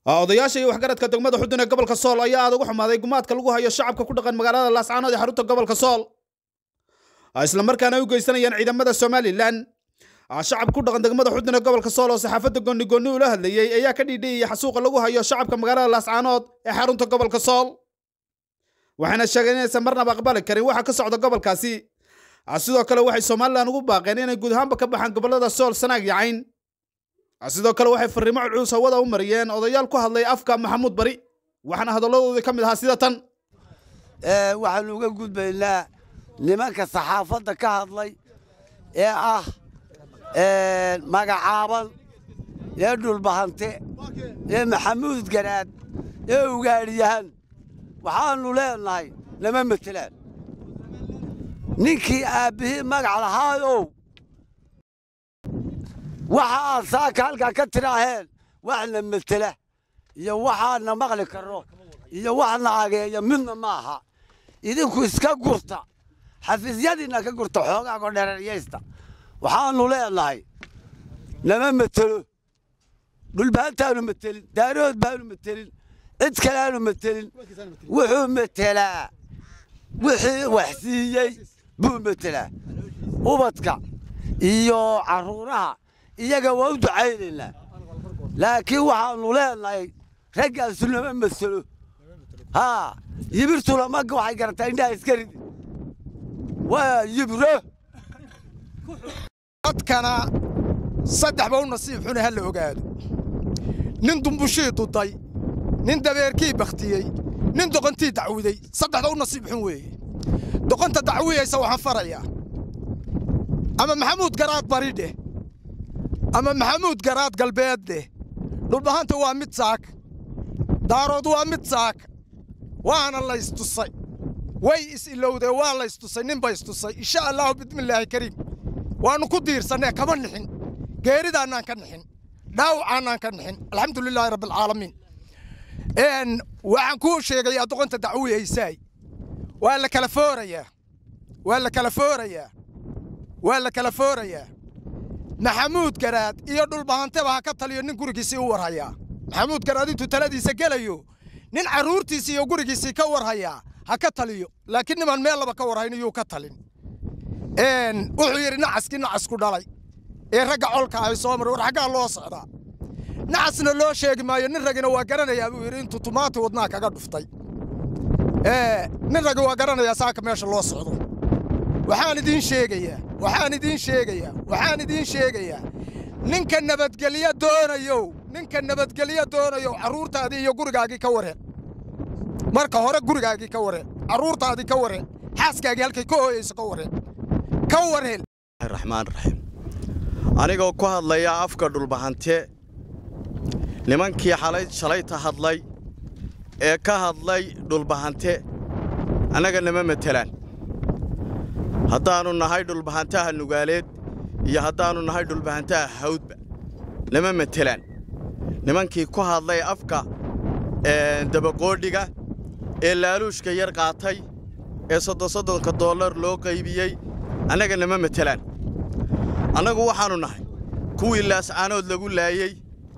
odayaasha iyo waxgaradka degmada xudun ee gobolka sool ayaa aad ugu xumaaday gumaadka lagu hayo shacabka ku dhaqan magaalada laascaanood ee xarunta gobolka sool islamarkaana ay u geysanayaan ciidamada somalilan shacab ku dhaqan degmada xudun ee gobolka sool oo saxaafadda gooni gooni ula hadlayey ayaa ka dhiidhiyaya xasuuqa lagu hayo shacabka magaalada laascaanood ee xarunta gobolka sool waxayna sheegeen inaysan marnaba aqbali karin waxa ka socda gobolkaasi sidoo kale waxay somalilan ugu baaqeen inay guud ahaanba ka baxaan gobolada sool sanaag iyo cayn sidoo kale waxay fariimo culculus hawada u mariyeen odayaal ku hadlay afka maxamuud bari waxaana hadalladoodii ka mid ahaa sida tan waxaanu uga gudbaynaa nimanka saxaafadda ka hadlay ee ah magacaaban ee dhulbahante ee maxamuud garaad ee ugaadhiyahan waxaannu leenahay nama matelaan ninkii aabbihii magac lahaayow waxa aad saaka halkaa ka tidhaaheen waxna metela iyo waxaadna maqli karro iyo waxna ageeya midna maaha idinku iska gurta xafiisyadiinna ka gurta xoogaago dhereeryaysta waxaannu leenahay nama metelo dhulbahantaanu metelin daarood baanu metelin cid kaleaanu metelin wuxuu metelaa wixii wax siiyey buu metelaa ubadka iyo carruuraha iyaga waa u ducaynaynaa laakiin waxaannu leenahay raggaasu nama maselo haa yibirtuna magga waxay garataa indhaha iska ridi waa yibro dadkana saddexba u nasiib xune ha la ogaado nin dumbushii duday nin dabeerkii bakhtiyey nin doqontii dacwuday saddexda u nasiib xun weeye doqonta dacwiyaysa waxaan farayaa ama maxamuud garaad bari dheh ama maxamuud garaad galbeed dheh dhulbahanta waa mid saak daarood waa mid saak waana laystusay way is-ilowdee waa laystusay nin ba istusay insha allaahu bismillaahi kariim waannu ku diirsannee kama nixin geeridaannaan ka nixin dhaawacaannaan ka nixin alxamdulilaahi rabbialcaalamiin waxaan kuu sheegayaa doqonta dacwiyaysaay waa la kala foorayaa waa la kala foorayaa waa la kala foorayaa maxamuud garaad iyo dhulbahanteba ha ka taliyo nin gurigiisii u warhayaa maxamuud garaad intuu taladiisa gelayo nin carruurtiisii iyo gurigiisii ka warhayaa ha ka taliyo laakiin nimaan meel laba ka warhayn iyuu ka talin wuxuu yidhi nacaskii nacasku dhalay ee ragga colka ay soo maray war xaggaa loo socdaa nacasna loo sheegi maayo nin ragina waa garanayaa buu yidhi intuu tumaati wadnaa kaga dhuftay nin ragi waa garanayaa saaka meesha loo socdo waxaan idiin sheegayaa waxaan idiin sheegayaa waxaan idiin sheegayaa ninka nabadgelyo doonayow ninka nabadgelyo doonayow carruurtaadii iyo gurigaagii ka wareen marka hore gurigaagii ka wareen carruurtaadii ka wareen xaaskaagii halkay ka hooyayso ka wareen ka wareen raxmaan raxiim anigoo ku hadlaya afka dhulbahante nimankii xalay shalayta hadlay ee ka hadlay dhulbahante annaga nama matelaan haddaannu nahay dhulbahantaha nugaaleed iyo haddaannu nahay dhulbahantaha hawdba nama matelaan nimankii ku hadlay afka dabaqoodhiga ee laaluushka yar qaatay ee soddon soddonka dollar loo qaybiyey annaga nama matelaan annagu waxaannu nahay kuwii laascaanood lagu laayey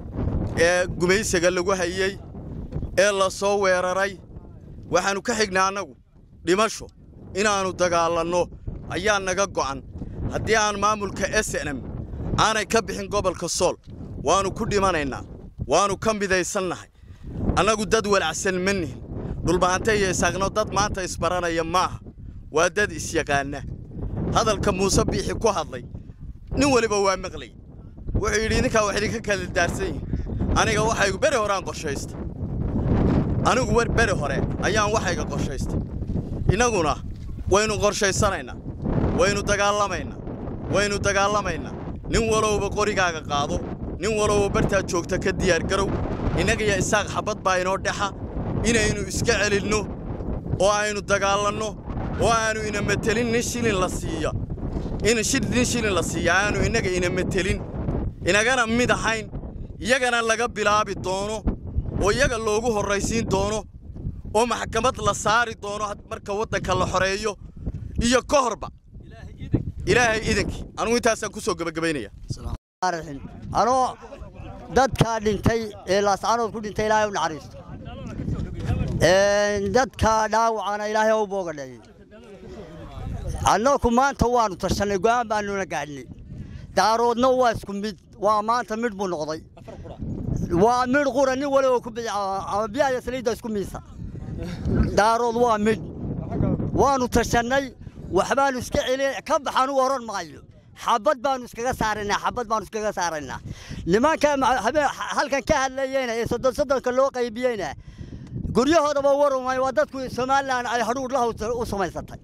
ee gumaysaga lagu hayey ee la soo weeraray waxaannu ka xignaa annagu dhimasho inaannu dagaalanno ayaa naga go'an haddii aan maamulka snm aanay ka bixin gobolka sool waannu ku dhimanaynaa waannu ka midaysannahay annagu dad walacsan ma nihin dhulbahante iyo isaaqno dad maanta isbaranaya maaha waa dad isyaqaanna hadalka muuse biixi ku hadlay nin weliba waa maqlay wuxuu yidhi idinkaa wax idinka kala daarsan yihin aniga waxaygu beri horeaan qorshaystay anigu wer beri hore ayaan waxayga qorshaystay innaguna waynu qorshaysanaynaa waynu dagaalamaynaa waynu dagaalamaynaa nin walowba qorigaaga qaado nin walowba bartaad joogta ka diyaargarow innagaiyo isaaq xabbad baa inoo dhexa inaynu iska celinno oo aynu dagaalanno oo aannu ina metelin nin shilin la siiya in nin shilin la siiya aanu innaga ina metelin inagana mid ahayn iyagana laga bilaabi doono oo iyaga loogu horraysiin doono oo maxkamad la saari doono marka waddanka la xoreeyo iyo ka horba ilaahay idankii anugu intaasaan ku soo gebagabaynaya anoo dadkaa dhintay ee laascaanood ku dhintay ilaahay u naxariisto dadkaa dhaawacana ilaahay u boogadheeyey annaku maanta waannu tashannay go'aan baannuna gaadhnay daaroodna waa isku mid waa maanta midh buu noqday waa midh qura nin wali oo ku bidca ama biyaha saliidda isku miisa daarood waa midh waannu tashannay waxbaannu iska celin ka baxaan u oran maayo xabad baannu iskaga saaraynaa xabad baannu iskaga saaraynaa nimanka halkan ka hadlayeyna ee soddon soddonka loo qaybiyeyna guryahoodaba warumay waa dadku somalilan ay hadhuudh laha u samaysatay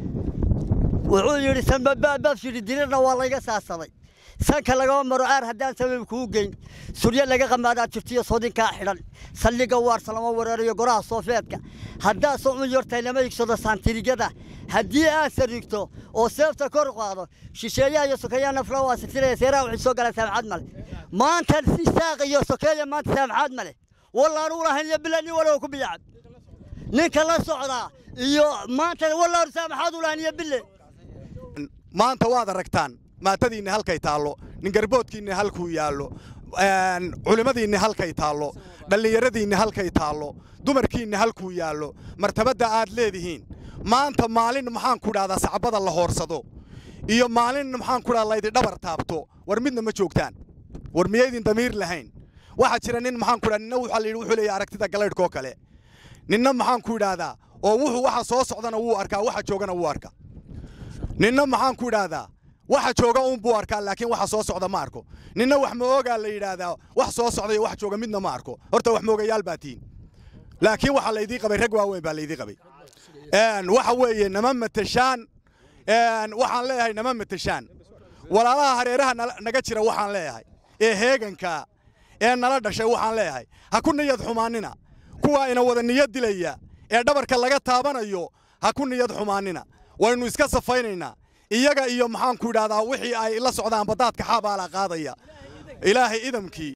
wuxuu yidhi sanbabaababshidhi dirirna waa layga saasaday sanka lagama maro aar haddaan sabab kuu geyn suryo laga qamaadaa jirtiyo soodinkaa xidhan saldhigga waarsa lama weerarayo goraha soofeedka haddaad socun yortay lama igsado saantirigada haddii aad sarigto oo seefta kor qaado shisheeyaha iyo sokeeyaha nafla waa sitiraya seeraha waxay soo galaan saamxaad male maanta isaaq iyo sokeeya maanta saamxaad male wallaan u lahayn iyo bila nin walow ku biyacab ninka la socdaa iyo maanta wallaan saamxaad u lahayn iyo bille maanta waad aragtaan maatadiinna halkay taallo ningarboodkiinna halkuu yaallo culimmadiinna halkay taallo dhallinyaradiinna halkay taallo dumarkiinna halkuu yaallo martabadda aad leedihiin maanta maalin maxaan ku dhahdaa sacbada la hoorsado iyo maalin maxaan ku dhahdaa laydi dhabar taabto war midna ma joogtaan war miyaydin damiir lahayn waxaa jira nin maxaan ku dhaha ninna waxaa la yidhi wuxuu leeyahay aragtida galaydhkoo kale ninna maxaan ku idhaahdaa oo wuxuu waxa soo socdana wuu arkaa waxa joogana wuu arkaa ninna maxaan ku idhaahdaa waxa jooga uun buu arkaa laakiin waxa soo socda ma arko ninna wax ma oogaa la yidhaahdaa wax soo socda iyo wax jooga midna ma arko horta wax moogayaal baa tihiin laakiin waxaa laydii qabay rag waaweyn baa laydii qabay waxa weeye nama mateshaan waxaan leeyahay nama mateshaan walaalaha hareeraha naga jira waxaan leeyahay ee heeganka ee nala dhashay waxaan leeyahay ha ku niyad xumaanina kuwaa ina wada niyad dilaya ee dhabarka laga taabanayo ha ku niyad xumaanina waynu iska safaynaynaa iyaga iyo maxaan ku idhahdaa wixii ay la socdaan badaadka xaabaalaa qaadaya ilaahay idamkii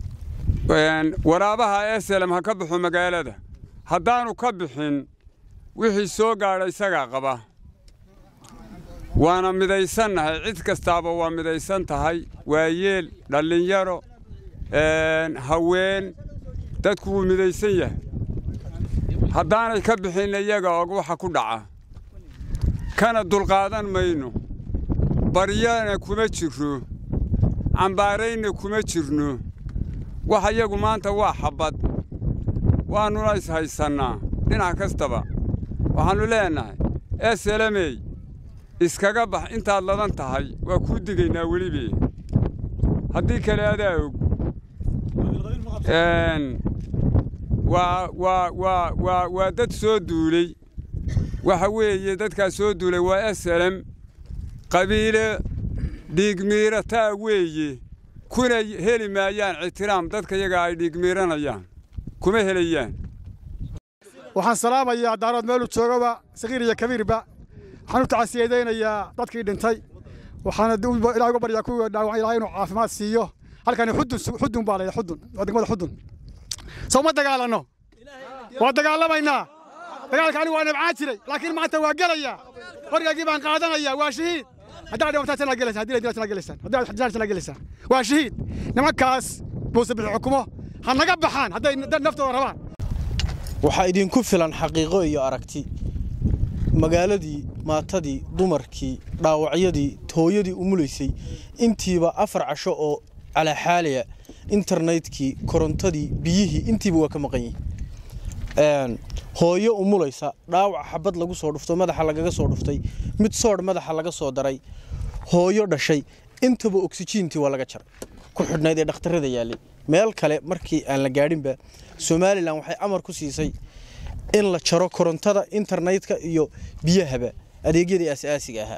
waraabaha eselem ha ka baxo magaalada haddaannu ka bixin wixii soo gaadha isagaa qaba waana midaysannahay cid kastaaba waa midaysan tahay waayeel dhallinyaro haween dadku wuu midaysan yahay haddaanay ka bixin iyaga og waxa ku dhaca kana dulqaadan mayno baryana kuma jirro cambaaraynna kuma jirno wax iyagu maanta waa xabbad waannuna ishaysannaa dhinac kastaba waxaannu leennahay eselemey iskaga bax intaad ladan tahay waa kuu digaynaa welibe haddii kale adaa og waa dad soo duulay waxa weeye dadkaa soo duulay waa eselem qabiile dhiigmiirataa weeye kuna heli maayaan ictiraam dadka yaga ay dhiigmiiranayaan kuma helayaan waxaan salaamayaa daarood meelu joogaba sakiir iyo kabiirba waxaan u tacasiyadaynayaa dadkii dhintay waxaana ilaah uga baryaa kuwii dhaawacan ilahay inuu caafimaad siiyo halkani xudun xudun baa layidhi xudun waa degmada xudun soo ma dagaalanno waa dagaalamaynaa dagaalka anigu waa nabcaan jiray laakiin maanta waa gelaya qorigagii baan qaadanaya waa shahiid haddaa dhimataan sanaa gelaysaan haddii la sanaa gelaysaan haddii xajaan sanaa gelaysaan waa shahiid nimankaas muuse bixi xukumo ha naga baxaan hadday naftooda rabaan waxaa idinku filan xaqiiqo iyo aragti magaaladii maatadii dumarkii dhaawacyadii hooyadii umulaysay intiiba afar casho oo calaaxaalaya internetkii korontadii biyihii intiiba waa ka maqan yihin hooyo umulaysa dhaawac xabad lagu soo dhufto madaxa lagaga soo dhuftay mid soodh madaxa laga soo daray hooyo dhashay intaba oksijiintii waa laga jaray ku xidhnayd ee dhakhtarrada yaallay meel kale markii aan la gaadhinba somalilan waxay amar ku siisay in la jaro korontada internetka iyo biyahaba adeegyadii asaasiga ahaa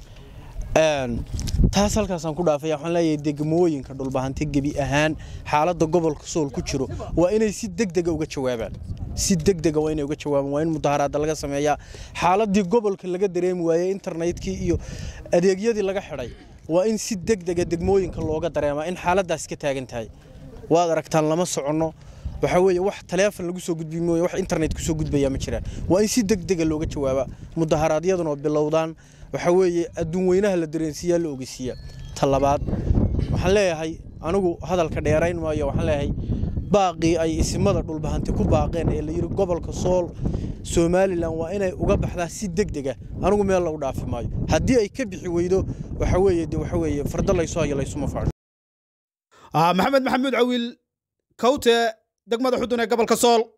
taas halkaasaan ku dhaafaya waxaan leeyahay degmooyinka dhulbahante gebi ahaan xaaladda gobolka sool ku jiro waa inay si degdega uga jawaabaan si degdega waa inay uga jawaabaan waa in mudaharaadda laga sameeyaa xaaladdii gobolka laga dareemi waayey internetkii iyo adeegyadii laga xidhay waa in si degdega degmooyinka looga dareemaa in xaaladdaas ka taagan tahay waad aragtaan lama soconno waxaa weeye wax taleefon lagu soo gudbi mooye wax internet ku soo gudbaya ma jiraan waa in si degdega looga jawaabaa mudaharaadyaduna oo bilowdaan waxaa weeye adduun weynaha la dareensiiyaa la ogeysiiyaa ta labaad waxaan leeyahay anigu hadalka dheerayn maayo waxaan leeyahay baaqii ay isimada dhulbahanti ku baaqeen ee la yidhi gobolka sool somalilan waa inay uga baxdaa si deg dega anigu meel lagu dhaafi maayo haddii ay ka bixi weydo waxa weeye de waxa weeye fardo laysu hayo laysuma faco maxamed maxamuud cawiil kawte degmada xudun ee gobolka sool